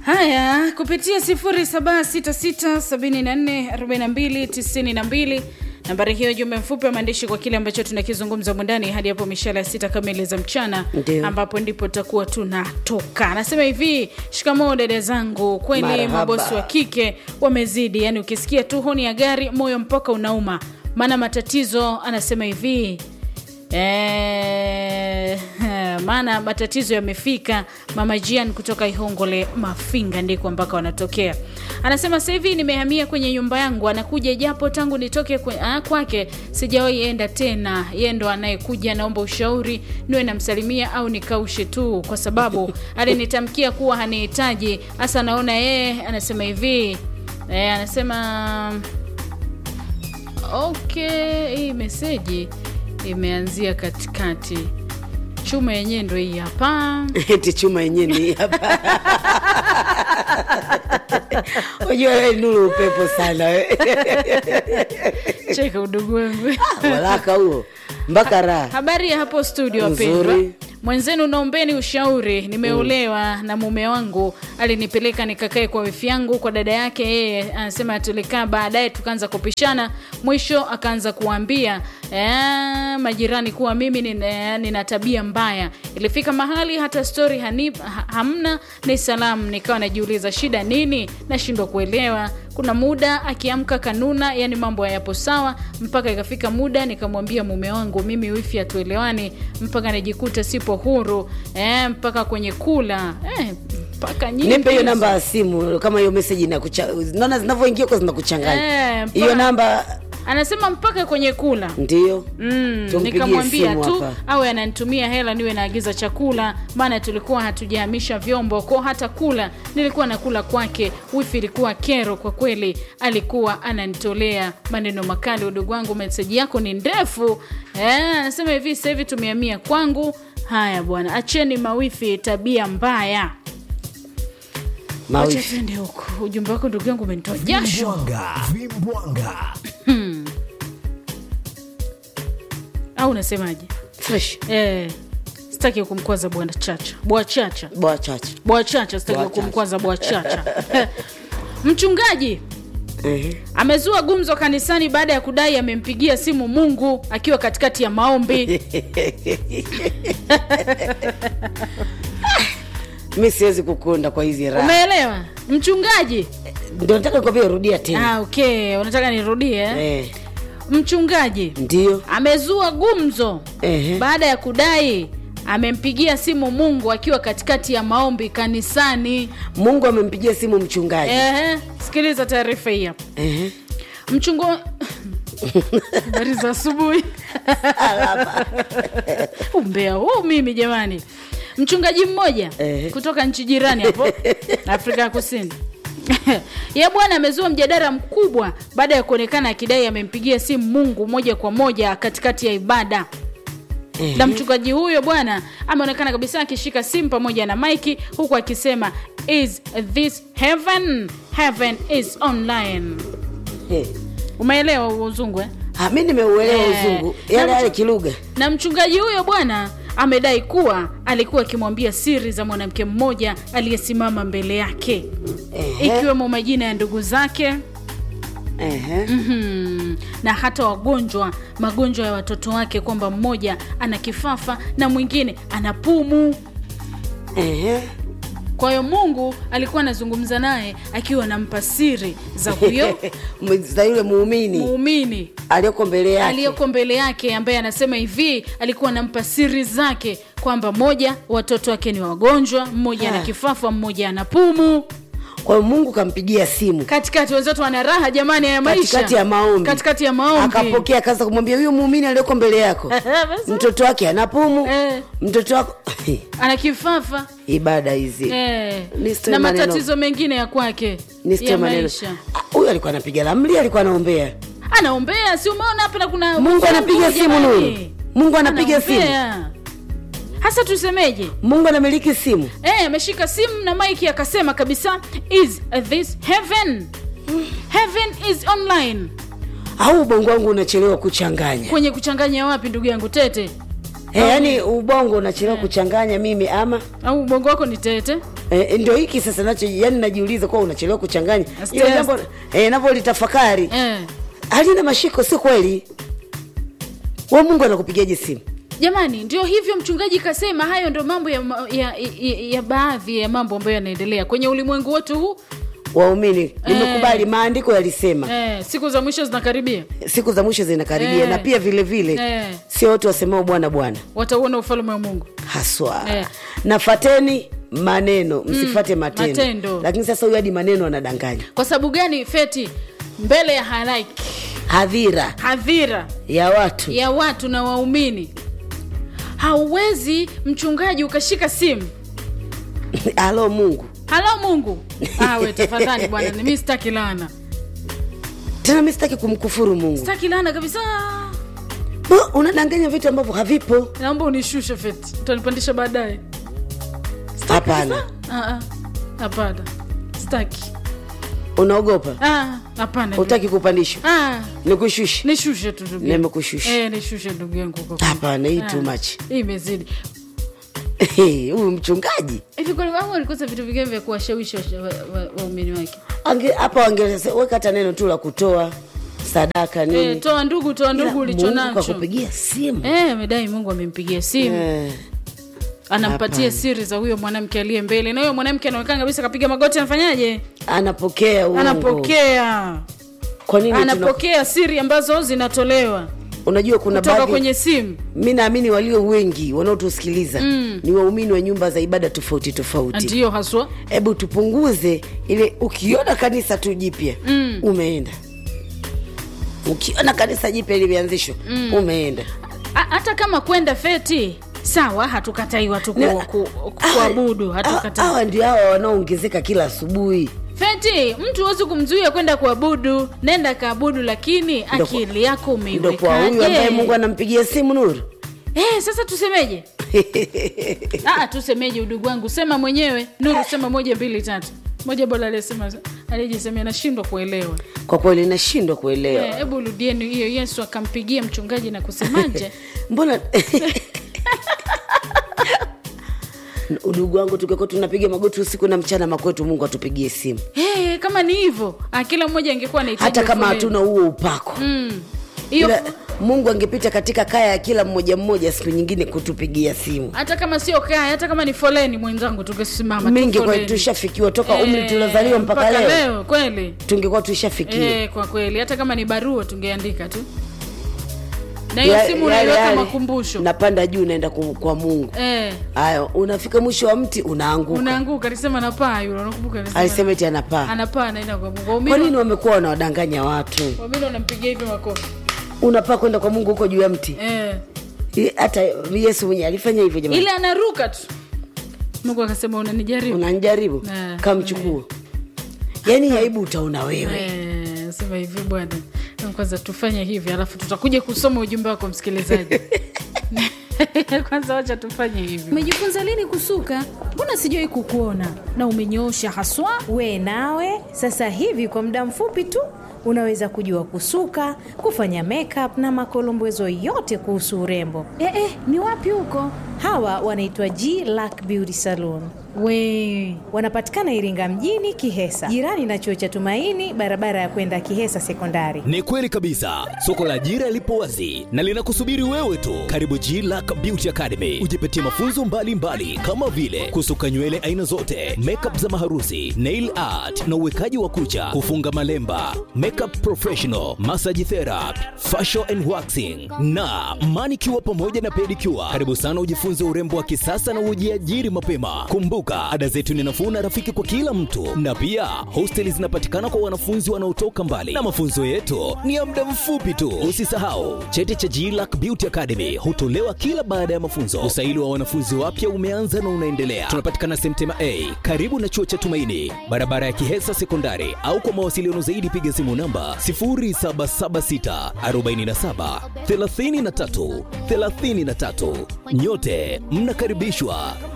haya kupitia 0766744292 nambari hiyo jumbe mfupi wa maandishi kwa kile ambacho tunakizungumza mwandani hadi hapo mishale ya sita kamili za mchana Ndio. ambapo ndipo takuwa tunatoka anasema hivi shikamoo dada zangu kweli Marhaba. mabosi wa kike wamezidi yani ukisikia tu honi ya gari moyo mpaka unauma maana matatizo anasema hivi Eh, maana matatizo yamefika mama jian kutoka ihongole mafinga ndiko ambako wanatokea anasema sasa hivi nimehamia kwenye nyumba yangu anakuja japo tangu nitoke kwe, ah, kwake sijawahi enda tena yeye ndo anayekuja naomba ushauri niwe namsalimia au nikaushe tu kwa sababu alinitamkia kuwa hanihitaji hasa naona yeye anasema hivi eh, anasema okay hii meseji imeanzia katikati chuma yenyewe ndo hii hapa eti chuma yenyewe ni hapa unajua wewe nuru upepo sana we. cheka udugu wangu walaka huo mpaka raha habari ya hapo studio Nzuri. wapendwa mwenzenu naombeni ushauri nimeolewa na mume wangu alinipeleka nikakae kwa wifi yangu kwa dada yake yeye anasema tulikaa baadaye tukaanza kupishana mwisho akaanza kuambia eh, majirani kuwa mimi nina, nina tabia mbaya ilifika mahali hata stori hanip, ha, hamna ni salamu nikawa najiuliza shida nini nashindwa kuelewa kuna muda akiamka kanuna yani mambo hayapo sawa mpaka ikafika muda nikamwambia mume wangu mimi wifi hatuelewani mpaka najikuta sipo huru eh, mpaka kwenye kula eh, mpaka nyingi nipe hiyo hizo. namba ya simu kama hiyo meseji inakucha- naona zinavyoingia kwa zinakuchanganya Eh, hiyo mpaka- namba anasema mpaka kwenye kula ndio Mm, Tumpigie nikamwambia simu tu hapa. awe ananitumia hela niwe naagiza chakula maana tulikuwa hatujahamisha vyombo ko hata kula nilikuwa nakula kwake wifi ilikuwa kero kwa kweli alikuwa ananitolea maneno makali udogo wangu meseji yako ni ndefu Eh, anasema hivi sasa hivi tumehamia kwangu haya bwana acheni mawifi tabia mbaya wacha mawifi twende huku ujumbe wako ndugu yangu umenitoa jasho Vimbwanga, vimbwanga. au unasemaje fresh eh, sitaki kumkwaza bwana chacha bwa chacha bwa chache bwachacha sitaki Bwachacha. kumkwaza bwachacha mchungaji Ehe. amezua gumzo kanisani baada ya kudai amempigia simu mungu akiwa katikati ya maombi mi siwezi kukunda kwa hizi raha umeelewa mchungaji ndio nataka kuambia rudia tena ah, okay unataka nirudie eh? eh, mchungaji ndio amezua gumzo Ehe. baada ya kudai amempigia simu mungu akiwa katikati ya maombi kanisani mungu amempigia simu mchungaji Ehe, sikiliza taarifa hii hapa Ehe. mchungo habari za asubuhi umbea huu mimi jamani mchungaji mmoja Ehe. kutoka nchi jirani hapo afrika ya kusini ye bwana amezua mjadala mkubwa baada ya kuonekana akidai amempigia simu mungu moja kwa moja katikati ya ibada Ehe. na mchungaji huyo bwana ameonekana kabisa akishika simu pamoja na maiki huku akisema is this heaven heaven is online Eh. umeelewa uzungu eh? Ah, mi nimeuelewa Eh, uzungu na yale mchu- yale kilugha na mchungaji huyo bwana amedai kuwa alikuwa akimwambia siri za mwanamke mmoja aliyesimama mbele yake Ehe. ikiwemo majina ya ndugu zake Ehe. mm, na hata wagonjwa magonjwa ya watoto wake kwamba mmoja ana kifafa na mwingine ana pumu Ehe. kwa hiyo mungu alikuwa anazungumza naye akiwa anampa siri za huyo za yule muumini muumini aliyoko mbele yake aliyoko mbele yake ambaye anasema hivi alikuwa anampa siri zake kwamba moja watoto wake ni wagonjwa mmoja ana Ha. kifafa mmoja ana pumu kwa hiyo mungu kampigia simu katikati wenzetu wana raha jamani ya maisha katikati ya maombi katikati ya maombi akapokea akaanza kumwambia huyo muumini aliyoko mbele yako Basi, mtoto wake ana pumu Eh. mtoto wako ana kifafa ibada hizi eh, Ni story na maneno. matatizo mengine ya kwake Ni story ya maneno. maisha Ah, huyu alikuwa anapiga lamli alikuwa anaombea anaombea si umeona hapa na kuna mungu anapiga simu jamani. nuru mungu anapiga simu Anaombea. hasa tusemeje mungu anamiliki simu Eh, ameshika simu na mike akasema kabisa is this heaven heaven is online au ubongo wangu unachelewa kuchanganya kwenye kuchanganya wapi ndugu yangu tete Eh, yaani ubongo unachelewa kuchanganya mimi ama au ubongo wako ni tete Eh, ndio hiki sasa nacho yani najiuliza kwa unachelewa kuchanganya Aste- ile jambo eh, navyolitafakari eh. halina mashiko sio kweli wa mungu anakupigiaje simu jamani ndio hivyo mchungaji kasema hayo ndio mambo ya, ma- ya, ya, ya baadhi ya mambo ambayo yanaendelea kwenye ulimwengu wetu huu waumini nimekubali maandiko yalisema eh, siku za mwisho zinakaribia siku za mwisho zinakaribia Eh. na pia vile vile Eh. sio wote wasemao bwana bwana watauona ufalme wa mungu haswa Eh. nafateni maneno msifate matendo. matendo. lakini sasa huyu hadi maneno anadanganya kwa sababu gani feti mbele ya halaiki hadhira hadhira ya watu ya watu na waumini hauwezi mchungaji ukashika simu halo mungu halo mungu awe tafadhali bwana mi sitaki laana tena mi sitaki kumkufuru mungu sitaki laana kabisa Bo, unadanganya vitu ambavyo havipo naomba unishushe feti utanipandisha baadaye Sitaki Hapana. kabisa. Ah, ah. hapana sitaki unaogopa Ah, hapana utaki kupandishwa Ah, nikushushe nishushe tu ndugu yangu. Nimekushusha. Eh, nishushe ndugu yangu kwa kweli. Hapana, hii Ah, too much. hii imezidi huyu mchungaji hivi kwani wao walikosa vitu vingine vya kuwashawishi washa- wa- wa- waumini wake Ange- hapa wangeweka hata neno tu la kutoa sadaka nini eh, toa ndugu toa Ila ndugu ulicho Mungu nacho kakupigia simu Eh, amedai mungu amempigia simu Eh, anampatia hapana. siri za huyo mwanamke aliye mbele na huyo mwanamke anaonekana kabisa kapiga magoti anafanyaje anapokea uongo. anapokea kwa nini tuna, anapokea siri ambazo zinatolewa unajua kuna kutoka baadhi kwenye simu mi naamini walio wengi wanaotusikiliza mm. ni waumini wa nyumba za ibada tofauti tofauti ndiyo haswa hebu tupunguze ile ukiona kanisa tu jipya mm. umeenda ukiona kanisa jipya limeanzishwa mm. umeenda Ha- hata kama kwenda feti sawa hatukatai watu ku, Na- ku, ku, hawa- kuabudu hawa- hatukatai hawa ndio hawa wanaoongezeka kila asubuhi feti mtu huwezi kumzuia kwenda kuabudu nenda kaabudu lakini Ndo kwa- akili yako ndo kwa huyu ambaye mungu umeiwekaje anampigia simu nuru eh, sasa tusemeje ah, tusemeje udugu wangu sema mwenyewe nuru sema moja mbili tatu moja bora aliyesema aliyejisemea nashindwa kuelewa kwa kweli nashindwa kuelewa Eh, hebu rudieni hiyo yesu akampigia mchungaji na kusemaje mbona udugu wangu tungekuwa tunapiga magoti usiku na mchana makwetu mungu atupigie simu hey, kama ni hivyo ah, kila mmoja angekuwa anahitaji hata kama foleni. hatuna huo upako Mm. hiyo Ila mungu angepita katika kaya ya kila mmoja mmoja siku nyingine kutupigia simu hata kama sio kaya hata kama ni foleni mwenzangu tungesimama tu mingi kwa foleni. tushafikiwa toka Eh, umri tuliozaliwa mpaka, leo, kweli tungekuwa tushafikiwa eh, kwa kweli hata kama ni barua tungeandika tu na hiyo Ya- simu yale- unaiweka yale, makumbusho napanda juu naenda ku- kwa mungu eh, haya unafika mwisho wa mti unaanguka unaanguka alisema napaa yule unakumbuka alisema alisema eti anapaa anapaa anaenda kwa mungu kwa waumini nini wamekuwa wanawadanganya watu waumini wanampigia hivi makofi unapaa kwenda kwa mungu huko juu ya mti eh. I- hata yesu mwenyewe alifanya hivyo jamani ile anaruka tu mungu akasema unanijaribu unanjaribu Eh, kamchukua yaani aibu utaona wewe Eh, sema hivi bwana kwanza tufanye hivi alafu tutakuja kusoma ujumbe wako msikilizaji kwanza wacha tufanye hivi umejifunza lini kusuka mbona sijawai kukuona na umenyoosha haswa we nawe sasa hivi kwa muda mfupi tu unaweza kujua kusuka kufanya makeup na makolombezo yote kuhusu urembo eh, eh, ni wapi huko hawa wanaitwa g lack beauty salon we wanapatikana iringa mjini kihesa jirani na chuo cha tumaini barabara ya kwenda kihesa sekondari Ni kweli kabisa, soko la ajira lipo wazi na linakusubiri wewe tu. Karibu G Lack Beauty Academy, ujipatie mafunzo mbalimbali mbali, kama vile kusuka nywele aina zote, makeup za maharusi, nail art na uwekaji wa kucha, kufunga malemba, makeup professional, massage therapy, facial and waxing na manicure pamoja na pedicure. Karibu sana ujifunze urembo wa kisasa na ujiajiri mapema. Kumbuka, ada zetu ni nafuu na rafiki kwa kila mtu, na pia hosteli zinapatikana kwa wanafunzi wanaotoka mbali, na mafunzo yetu ni ya muda mfupi tu. Usisahau cheti cha GLAC Beauty Academy hutolewa kila baada ya mafunzo. Usaili wa wanafunzi wapya umeanza na unaendelea. Tunapatikana Semtema A karibu na chuo cha Tumaini, barabara ya Kihesa Sekondari, au kwa mawasiliano zaidi piga simu namba 0776 47 33 33. Nyote mnakaribishwa